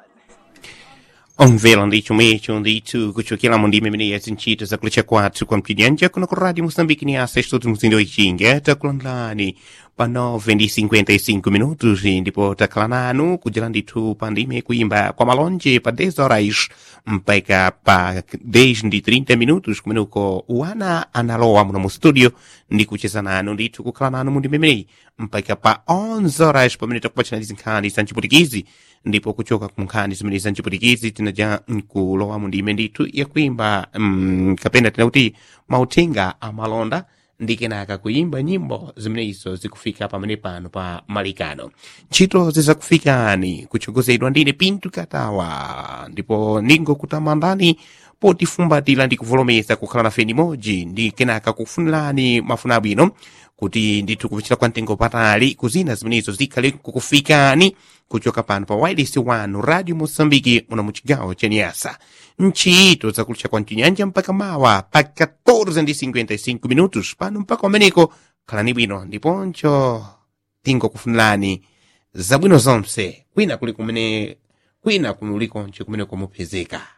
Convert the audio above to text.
Omvela ndicho mecho ndicho kuchokera mu ndime imene yazinchita zakulecha kwathu kwa mpidyanja kuno ku radio moçambique ni asa estudo mzinda wichinga takulandirani pa 9 ndi 55 minutos ndipo takhala nanu kudyera ndithu pa ndime kuimba kwa malonje pa 10 horas mpaka pa 10 ndi 30 minutos kumeneko wana analowa muno mu studio ndi kucheza nanu ndithu kukhala nanu mu ndime imeneyi mpaka pa 11 horas pamene takupachana nkhani za mchiputikizi ndipo kuchoka ku nkhani zimene za mchiputikizi tinaja nkulowa mu ndime ndithu yakuimba mm, kapena tinakuti mauthenga amalonda ndi kenaka kuimba nyimbo zimenezo zikufika pamene pano pa malikano ntchito zizakufikani kuchogozedwa ndine pintu katawa ndipo ningokutamandani potifumbatira ndi kuvolomeza kukhala nafe nimodzi ndi kenaka kufunirani mafuna abwino kuti ndithu kupichira kwa mtengo patali kuzina zimenezo zikhale kukufikani kuchoka pano pa wireless wanu radio mosambiki muno mu chigawo cha niasa ntchito zakulucha kwa mchinyanja mpaka mawa pa 14 ndi 55 minutos pano mpaka pameneko khalani bwino ndiponcho tingokufunirani zabwino zonse kwina kuli kumene kwina kulikonse kumene kumupezeka